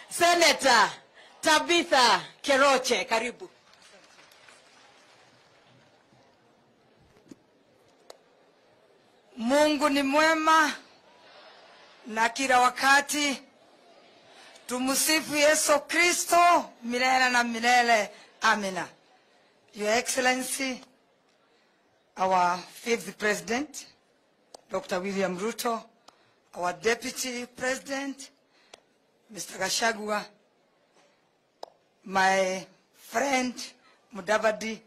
Senator Tabitha Keroche, karibu. Mungu ni mwema na kila wakati. Tumsifu Yesu Kristo milele na milele. Amina. Your Excellency, our fifth President, Dr. William Ruto, our Deputy President, Mr. Gashagua, my friend Mudavadi,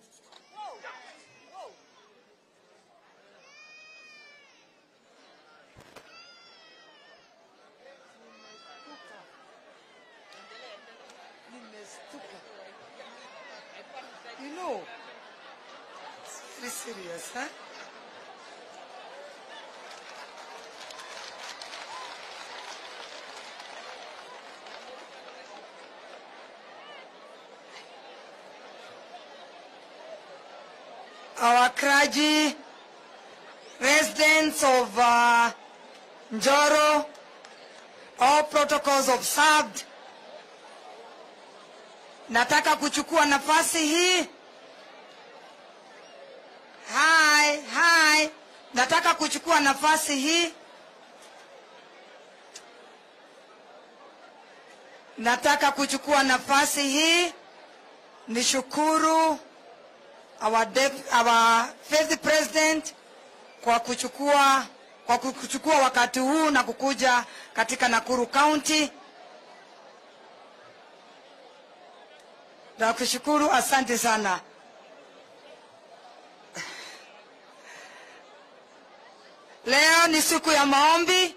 You know, it's very serious, huh? Our clergy, residents of uh, Njoro, all protocols observed, nataka kuchukua nafasi hii Hi, hi. Nataka kuchukua nafasi hii. Nataka kuchukua nafasi hii nishukuru our, dep- our fifth president kwa kuchukua kwa kuchukua wakati huu na kukuja katika Nakuru County. Nakushukuru, asante sana. Leo ni siku ya maombi.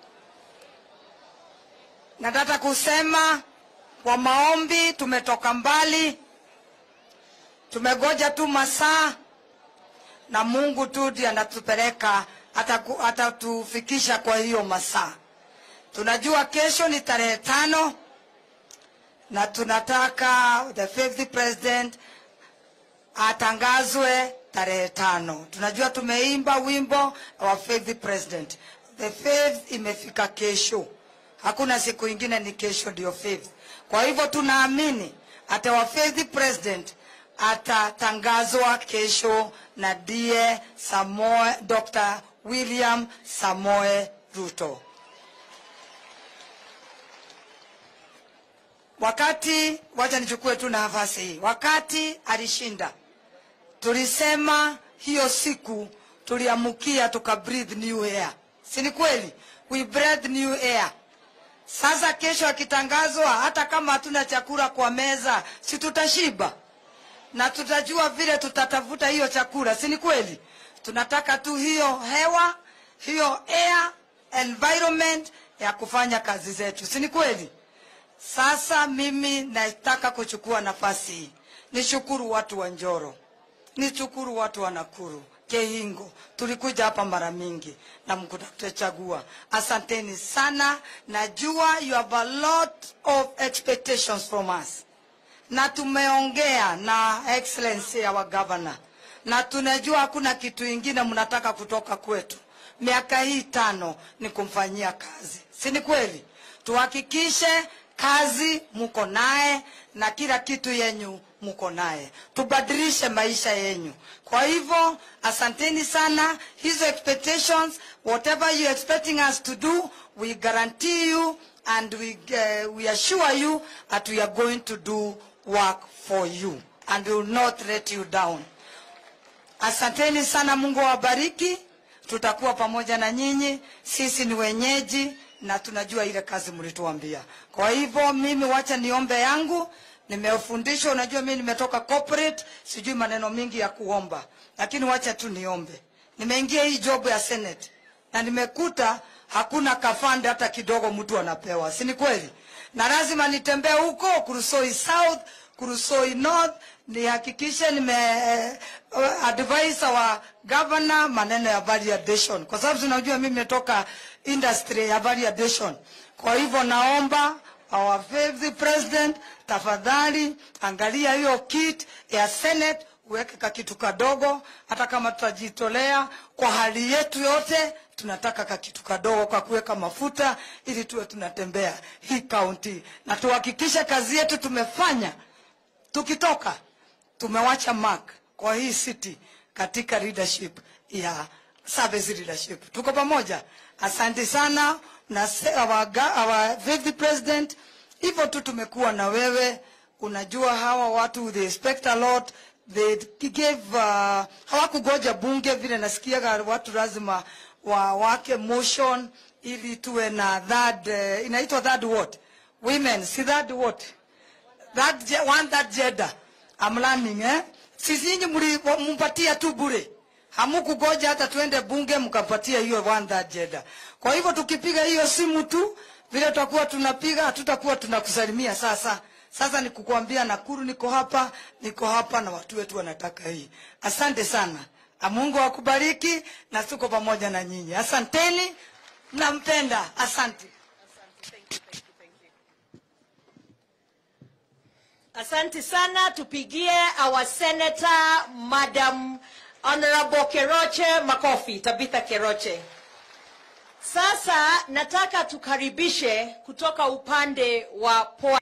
Nataka kusema kwa maombi tumetoka mbali, tumegoja tu masaa na Mungu tu ndiye anatupeleka ataku- atatufikisha kwa hiyo masaa. Tunajua kesho ni tarehe tano na tunataka the fifth president atangazwe tarehe tano. Tunajua tumeimba wimbo our faith president. The faith imefika kesho, hakuna siku ingine, ni kesho ndio faith. Kwa hivyo tunaamini ata our faith president atatangazwa kesho na ndiye Samoe, Dr. William Samoe Ruto. Wakati, wacha nichukue tu nafasi hii, wakati alishinda tulisema hiyo siku tuliamukia tuka breathe new air, si ni kweli? We breathe new air. Sasa kesho akitangazwa, hata kama hatuna chakula kwa meza, si tutashiba na tutajua vile tutatafuta hiyo chakula, si ni kweli? Tunataka tu hiyo hewa, hiyo air environment ya kufanya kazi zetu, si ni kweli? Sasa mimi nataka kuchukua nafasi hii nishukuru watu wa Njoro, nishukuru watu wa Nakuru, Kehingo. Tulikuja hapa mara mingi na mkutachagua. Asanteni sana, najua you have a lot of expectations from us, na tumeongea na excellency our governor, na tunajua hakuna kitu ingine mnataka kutoka kwetu. Miaka hii tano ni kumfanyia kazi, si ni kweli? Tuhakikishe kazi muko naye na kila kitu yenyu muko naye, tubadilishe maisha yenyu. Kwa hivyo asanteni sana, hizo expectations, whatever you expecting us to do, we guarantee you and we, uh, we assure you that we are going to do work for you and we will not let you down. Asanteni sana, Mungu awabariki. Tutakuwa pamoja na nyinyi, sisi ni wenyeji na tunajua ile kazi mlituambia. Kwa hivyo mimi wacha niombe yangu, nimefundishwa. Unajua mimi nimetoka corporate, sijui maneno mingi ya kuomba, lakini wacha tu niombe. Nimeingia hii job ya Senate na nimekuta hakuna kafande hata kidogo mtu anapewa, si ni kweli? Na lazima nitembee huko Kurusoi South, Kurusoi North, nihakikishe nime uh, advise our governor maneno ya value addition, kwa sababu tunajua mimi nimetoka industry ya value addition. Kwa hivyo naomba our fifth president, tafadhali angalia hiyo kit ya Senate uweke kakitu kadogo hata kama tutajitolea kwa hali yetu yote tunataka kakitu kadogo kwa kuweka mafuta ili tuwe tunatembea hii kaunti na tuhakikishe kazi yetu tumefanya tukitoka tumewacha mark kwa hii city katika leadership ya service leadership tuko pamoja asante sana na se- our, ga- our vice president hivyo tu tumekuwa na wewe unajua hawa watu they expect a lot they gave uh, hawakugoja bunge vile nasikiaga watu lazima wa wake motion ili tuwe na that uh, inaitwa that what women si that what that je- one that gender I'm learning eh sisi nyinyi mli- mpatia tu bure hamukugoja hata tuende bunge mkapatia hiyo one that gender kwa hivyo tukipiga hiyo simu tu vile tutakuwa tunapiga hatutakuwa tunakusalimia sasa sasa ni kukuambia nakuru niko hapa niko hapa na watu wetu wanataka hii asante sana Na mungu akubariki na tuko pamoja na nyinyi asanteni nampenda asante Asante sana, tupigie our senator Madam Honorable Keroche makofi, Tabitha Keroche. Sasa nataka tukaribishe kutoka upande wa pwani.